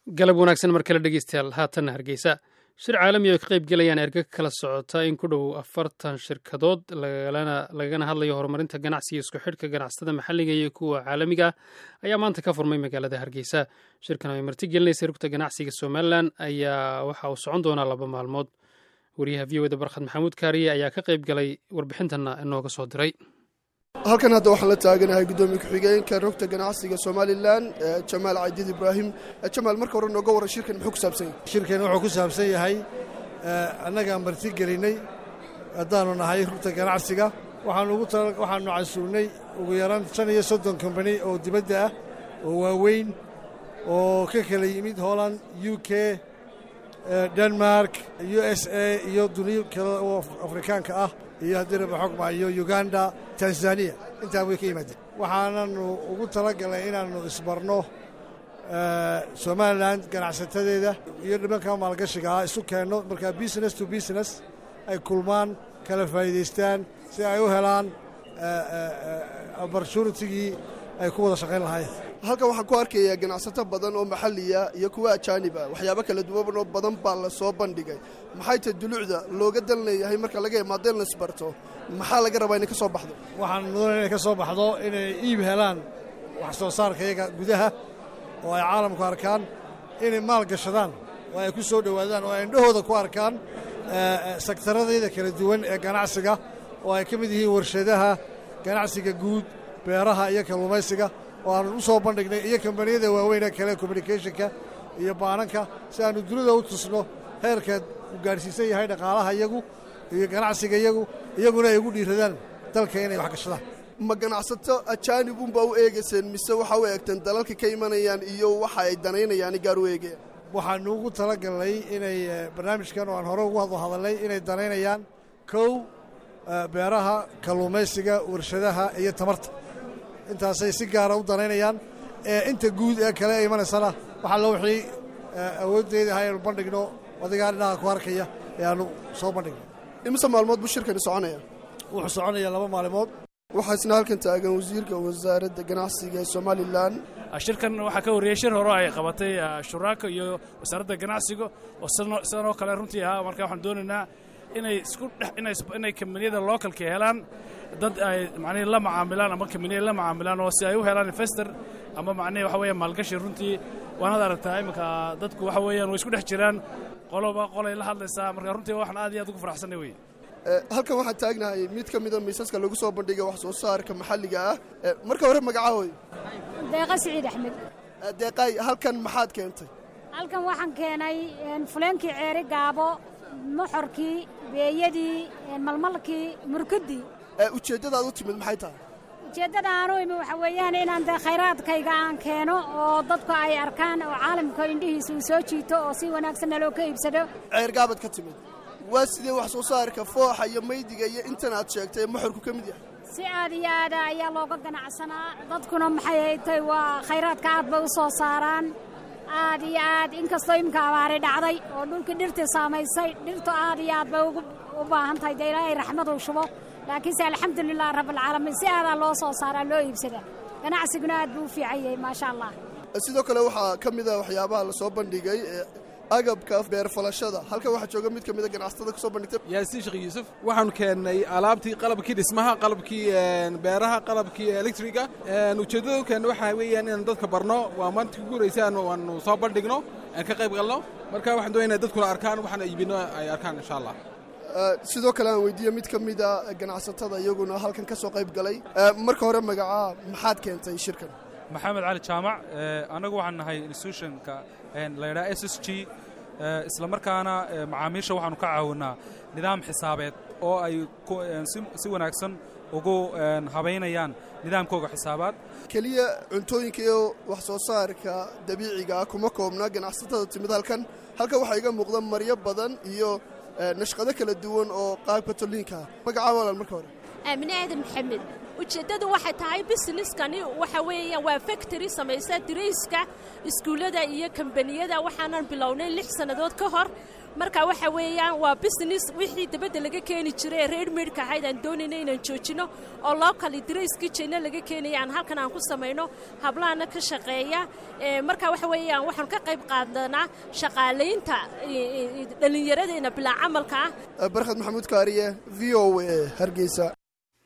galab wanaagsan mar kale dhegeystayaal haatanna hargeysa shir caalami oo ka qayb gelayaan erga kala socota in ku dhow afartan shirkadood lagana hadlayo horumarinta ganacsiga isku xidhka ganacsatada maxalliga iyo kuwa caalamiga ah ayaa maanta ka furmay magaalada hargeysa shirkan oo ay marti gelinaysa rugta ganacsiga somalilan ayaa waxa uu socon doonaa laba maalmood wariyaha v o da barkhad maxamuud kaariye ayaa ka qayb galay warbixintanna inooga soo diray halkan hadda waxaan la taaganahay guddoomiye ku-xigeenka rogta ganacsiga somalilan jamaal cadiid ibraahim jamaal marka hore nooga warran shirkan muxuu ku saabsan yahay shirkan wuxuu ku saabsan yahay annagaan marti gelinay haddaannu nahay rugta ganacsiga waxaannu casuulnay ugu yaraan shan iyo soddon kombani oo dibadda ah oo waaweyn oo ka kala yimid holland u k denmark u s a iyo duniyo kale oo afrikaanka ah iyo haddii raba xogma iyo uganda tanzaniya intaa way ka yimaadeen waxaananu ugu talagalnay inaannu isbarno somalilan ganacsatadeeda iyo dhibanka maalgashiga ah isu keenno markaa business to business ay kulmaan kala faa'iidaystaan si ay u helaan opportunitigii ay ku wada shaqayn lahaayeen halkan waxaan ku arkayaa ganacsato badan oo maxalliya iyo kuwa ajaaniba waxyaabo kala duwan oo badan baa la soo bandhigay maxay tahay dulucda looga dan leeyahay marka laga imaado in laisbarto maxaa laga rabaa inay ka soo baxdo waxaan mudan inay ka soo baxdo inay iib helaan wax soo saarka iyaga gudaha oo ay caalamku arkaan inay maal gashadaan oo ay ku soo dhowaadaan oo ay indhahooda ku arkaan sektaradayda kala duwan ee ganacsiga oo ay ka mid yihiin warshadaha ganacsiga guud beeraha iyo kalluumaysiga oo aannu u soo bandhignay iyo kambaniyada waaweynee kale communicationka iyo baananka si aannu dunida u tusno heerkaad u gaadhsiisan yahay dhaqaalaha iyagu iyo ganacsiga iyagu iyaguna ay ugu dhiiradaan dalka inay wax gashadaan ma ganacsato ajaanibunbaa u eegayseen mise waxaa u eegteen dalalka ka imanayaan iyo waxa ay danaynayaani gaar u eegayaan waxaannu ugu talagalnay inay barnaamijkan oo aan hore ugu hado hadalnay inay danaynayaan kow beeraha kalluumaysiga warshadaha iyo tamarta intaasay si gaara u danaynayaan inta guud ee kale ee imanaysana waxaa lo wixii awooddeeda aha aynu bandhigno odigaa dhinaha ku arkaya ee aannu soo bandhigno imise maalmood buu shirkani soconaya wuxuu soconaya laba maalimood waxaa isna halkan taagan wasiirka wasaaradda ganacsiga ee somalilan shirkan waxaa ka horreeyey shir hore ay qabatay shuraaka iyo wasaaradda ganacsiga oo sidan oo kale runtii ahaa marka waxaan doonaynaa inay isku dhex inay kambaniyada localka helaan dad ay macnihi la macaamilaan ama kambaniya la macaamilaan oo si ay u helaan investor ama macnihi waxa weeya maalgashi runtii waanaad aragtaa iminka dadku waxa weeyaan way isku dhex jiraan qoloba qolay la hadlaysaa marka runtii waxaan aad iyo aad ugu faraxsanay wey halkan waxaan taagnahay mid ka mida miisaska lagu soo bandhigay wax soo saarka maxalliga ah marka hore magacaahoy deeqa siciid axmed deeqaay halkan maxaad keentay halkan waxaan keenay fuleenkii ceeri gaabo moxorkii beeyadii malmalkii murkudii ujeeddadaad u timid maxay tahay ujeeddada aanu imi waxa weeyaan inaan dee khayraadkayga aan keeno oo dadku ay arkaan oo caalamka indhihiisa uu soo jiito oo si wanaagsanna loo ka iibsado ceergaabaad ka timid waa sidee wax soo saarka fooxa iyo maydiga iyo intan aad sheegtay ee moxorku ka mid yahay si aad iyo aada ayaa looga ganacsanaa dadkuna maxay haytay waa khayraadka aad bay u soo saaraan aad iyo aad inkastoo imika abaari dhacday oo dhulkii dhirtii saamaysay dhirtu aad iyo aad bay u baahan tahay dee ilaahay raxmaduu shubo laakiinse alxamdulilah rabbilcaalamiin si aadaa loo soo saaraa loo iibsada ganacsiguna aad buu u fiican yahay maasha allah sidoo kale waxaa ka mid a waxyaabaha la soo bandhigay agabka beerfalashada halkan waxaa jooga mid ka mida ganacsatada ku soo bandhigtay yaasiin sheekh yuusuf waxaanu keennay alaabtii qalabkii dhismaha qalabkii beeraha qalabkii elektriga ujeeddada u keenna waxaa weeyaan inaan dadka barno waa maanta ku guuraysaan waanu soo bandhigno aan ka qayb galno marka waxaan doonaya dadkuna arkaan waxaan iibino ay arkaan insha allah sidoo kale aan weydiiye mid ka mida ganacsatada iyaguna halkan ka soo qayb galay marka hore magacaa maxaad keentay shirkan maxamed cali jaamac annagu waxaan nahay institutionka la ydhaha s s g isla markaana macaamiisha waxaanu ka caawinnaa nidaam xisaabeed oo ay si wanaagsan ugu habaynayaan nidaamkooga xisaabaad keliya cuntooyinka iyo wax soo saarka dabiiciga ah kuma koobna ganacsatada timid halkan halkan waxaa iga muuqda maryo badan iyo nashqado kala duwan oo qaabka tolliinka ah magacaa walaal marka hore aamine aadan maxamed ujeeddadu waxay tahay busineskani waxa weeya waa factory samaysa dirayska iskuullada iyo kambaniyada waxaanan bilownay lix sannadood ka hor marka waxa weeyaan waa business wixii dabadda laga keeni jiray ee reer meydhka ahayd aan doonayna inaan joojino oo local drayskii jeyna laga keenaya aan halkan aan ku samayno hablahana ka shaqeeya marka waxa weeyaan waxaan ka qayb qaadanaa shaqaalaynta dhallinyaradeenna bilaa camalka ah barkhad maxamuud kaariye v o a hargeysa